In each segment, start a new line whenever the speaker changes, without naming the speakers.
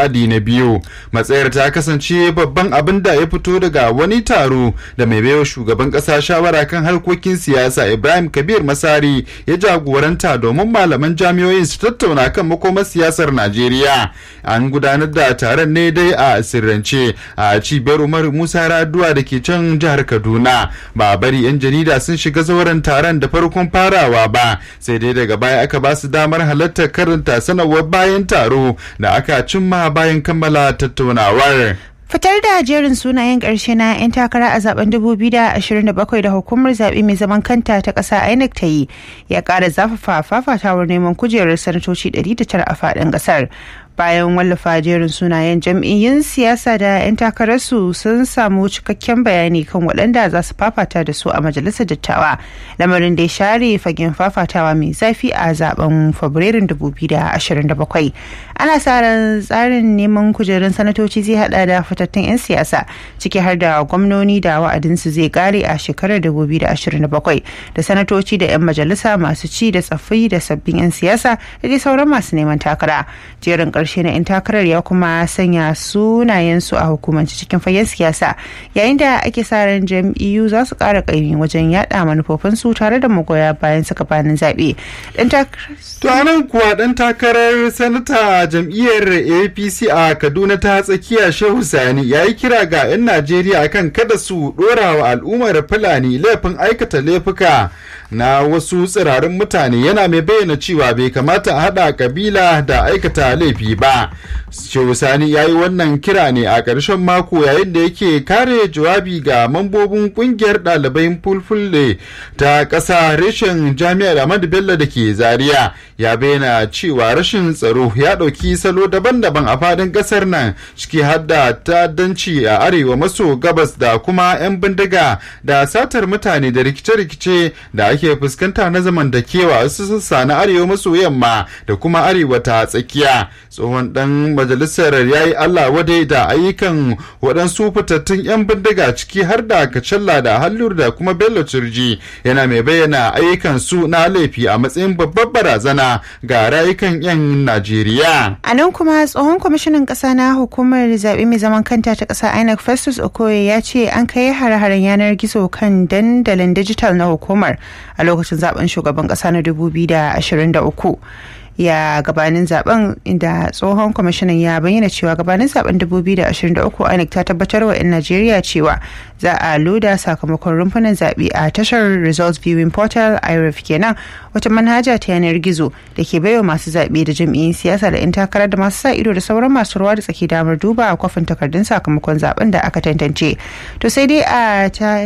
wa'adi na biyu matsayar ta kasance babban abin da ya fito daga wani taro da mai baiwa shugaban kasa shawara kan harkokin siyasa ibrahim kabir masari ya jagoranta domin malaman jami'oyin su tattauna kan makomar siyasar najeriya an gudanar da taron ne dai a sirrance a cibiyar umar musa raduwa da ke can jihar kaduna ba bari yan jarida sun shiga zauren taron da farkon farawa ba sai dai daga baya aka ba su damar halartar karanta sanarwar bayan taro da aka cimma bayan kammala tattaunawar
Fitar da jerin sunayen ƙarshe na 'yan takara a zaben 2027 da hukumar zaɓe mai zaman kanta ta ƙasa INEC ta yi ya ƙara zafafa fafatawar neman kujerar sanatoci 109 a faɗin ƙasar. bayan wallafa jerin sunayen jam'iyyun siyasa da 'yan takararsu sun samu cikakken bayani kan waɗanda za su fafata da su a majalisar dattawa lamarin da ya share fagen fafatawa mai zafi a zaben fabrairun 2027 ana sa ran tsarin neman kujerun sanatoci zai hada da fitattun 'yan siyasa ciki har da gwamnoni da wa'adinsu zai kare a shekarar 2027 da sanatoci da 'yan majalisa masu ci da tsaffi da sabbin 'yan siyasa da dai sauran masu neman takara jerin karshe na 'yan takarar ya kuma sanya sunayensu a hukumance cikin fagen siyasa yayin da ake sa ran jam'iyyu za su kara kaimi wajen yada manufofinsu tare da magoya bayan suka banin zaɓe.
To anan kuwa ɗan takarar sanata jam'iyyar APC a Kaduna ta tsakiya Shehu Sani ya yi kira ga 'yan Najeriya kan kada su ɗora wa al'ummar Fulani laifin aikata laifuka na wasu tsirarin mutane yana mai bayyana cewa bai kamata a haɗa kabila da aikata laifi ba. Shehu Sani ya yi wannan kira ne a ƙarshen mako yayin da yake kare jawabi ga mambobin ƙungiyar ɗalibai fulfulle ta ƙasa reshen jami'ar Ahmadu Bello da ke Zaria ya bayyana cewa rashin tsaro ya ɗauki salo daban-daban a faɗin ƙasar nan ciki har da ta'addanci a arewa maso gabas da kuma 'yan bindiga da satar mutane da rikice-rikice da ake fuskanta na zamantakewa a sassa na arewa maso yamma da kuma arewa ta tsakiya tsohon dan majalisar ya yi allah wadai da ayyukan waɗansu fitattun 'yan bindiga ciki har da kacalla da hallur da kuma bello turji yana mai bayyana ayyukan su na laifi a matsayin babbar barazana ga rayukan 'yan najeriya
a nan kuma tsohon kwamishinan ƙasa na hukumar zaɓe mai zaman kanta ta ƙasa inec festus okoye ya ce an kai hare-haren yanar gizo kan dandalin dijital na hukumar a lokacin zaben shugaban ƙasa na 2023 ya gabanin zaben inda tsohon kwamishinan ya bayyana cewa gabanin zaben 2023 INEC ta tabbatar wa 'yan Najeriya cewa za a loda sakamakon rumfunan zaɓe a tashar results viewing portal iref kenan wata manhaja ta yanar gizo da ke baiwa masu zaɓe da jam'iyyun siyasa da 'yan takarar da masu sa ido da sauran masu ruwa da tsaki damar duba a kwafin takardun sakamakon zaben da aka tantance to sai dai a ta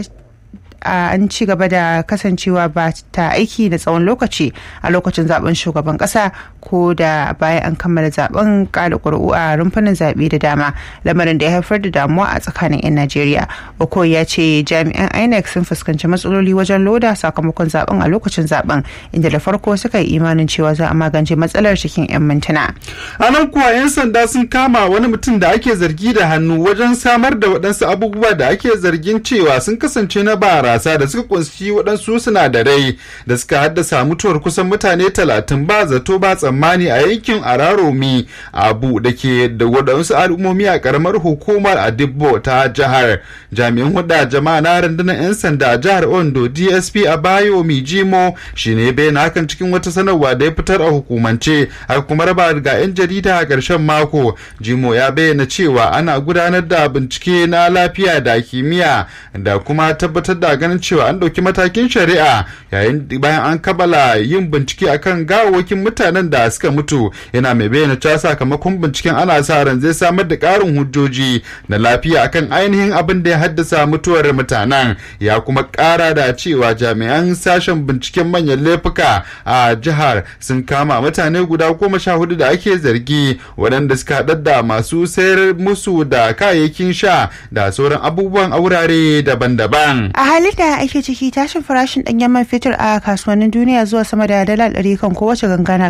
an ci gaba da kasancewa ba ta aiki da tsawon lokaci a lokacin zaben shugaban kasa ko da bayan an kammala zaben kada ƙuri'u a rumfunan zaɓe da dama lamarin da ya haifar da damuwa a tsakanin 'yan najeriya oko ya ce jami'an inec sun fuskanci matsaloli wajen loda sakamakon zaben a lokacin zaben inda da farko suka yi imanin cewa za a magance matsalar cikin 'yan mintuna
a nan kuwa 'yan sanda sun kama wani mutum da ake zargi da hannu wajen samar da waɗansu abubuwa da ake zargin cewa sun kasance na bara barasa da suka kunshi waɗansu sinadarai da suka haddasa mutuwar kusan mutane talatin ba zato ba tsammani a yankin araromi abu da ke da waɗansu al'ummomi a ƙaramar hukumar adibbo ta jihar jami'an huda jama'a na rundunar 'yan sanda a jihar ondo dsp a bayo mijimo shine bayan hakan cikin wata sanarwa da ya fitar a hukumance a kuma raba ga 'yan jarida a ƙarshen mako jimo ya bayyana cewa ana gudanar da bincike na lafiya da kimiyya da kuma tabbatar da ganin cewa an ɗauki matakin shari'a yayin bayan an kabala yin bincike akan gawawakin mutanen da suka mutu yana mai bayyana cewa sakamakon binciken ana sa ran zai samar da ƙarin hujjoji na lafiya akan ainihin abin da ya haddasa mutuwar mutanen ya kuma ƙara da cewa jami'an sashen binciken manyan laifuka a jihar sun kama mutane guda goma sha hudu da ake zargi waɗanda suka haɗar da masu sayar musu da kayayyakin sha da sauran abubuwan a wurare daban-daban.
a halin da ake ciki tashin farashin ɗanyen man fetur a kasuwannin duniya zuwa sama da dala ɗari kan kowace ganga na ƙara haifar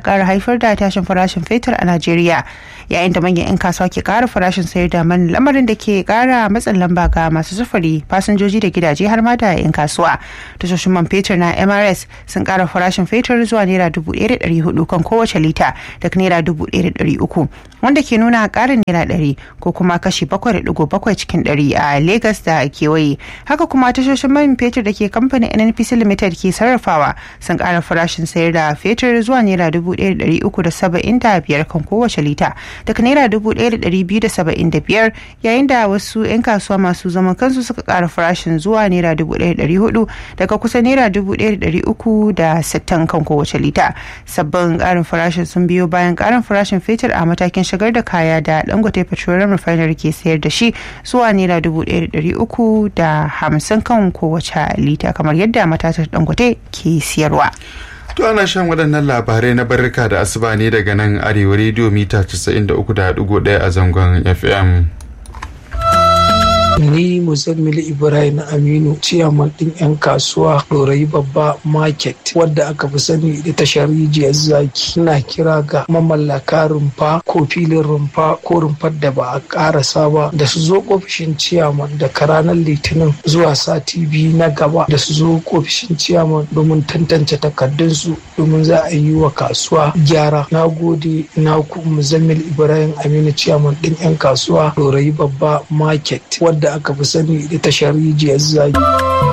haifar da tashin farashin fetur a Najeriya yayin da manyan 'yan kasuwa ke ƙara farashin sayar da man lamarin da ke ƙara matsin lamba ga masu sufuri fasinjoji da gidaje har ma da 'yan kasuwa. Tashoshin man fetur na MRS sun ƙara farashin fetur zuwa naira dubu ɗaya da ɗari hudu kan kowace lita daga naira dubu ɗaya da ɗari uku wanda ke nuna ƙarin naira ɗari ko kuma kashi bakwai da ɗigo bakwai cikin ɗari a Legas da kewaye. Haka kuma tashoshin man fetur da ke kamfanin NNPC Limited ke sarrafawa sun ƙara farashin sayar da fetur zuwa naira dubu ɗaya da ɗari uku da saba'in da biyar kan kowace lita daga naira dubu ɗaya da ɗari biyu da saba'in da biyar yayin da wasu 'yan kasuwa masu zaman kansu suka ƙara farashin zuwa naira dubu ɗaya da ɗari hudu daga kusa naira dubu ɗaya da ɗari uku da sittin kan kowace lita sabbin ƙarin farashin sun biyo bayan ƙarin farashin fetur a matakin shigar da kaya da dangote petroleum refinery ke sayar da shi zuwa naira dubu ɗaya da ɗari uku da hamsin kan kowace lita kamar yadda matatar dangote ke siyarwa.
To ana shan waɗannan labarai na barka da asuba ne daga nan arewa rediyo mita 93.1 a zangon FM.
ni muzammil ibrahim aminu ciyaman din yan kasuwa dorayi babba market wadda aka fi sani da tashar rijiyar zaki ina kira ga mamallaka rumfa ko filin rumfa ko rumfar da ba a karasa ba da su zo ofishin ciyaman daga ranar litinin zuwa sati biyu na gaba da su zo ofishin ciyaman domin tantance takardunsu domin za a yi wa kasuwa gyara na gode na ku muzammil ibrahim aminu ciyaman din yan kasuwa dorayi babba market wadda da aka fi sani da tashar rijiyar zaki.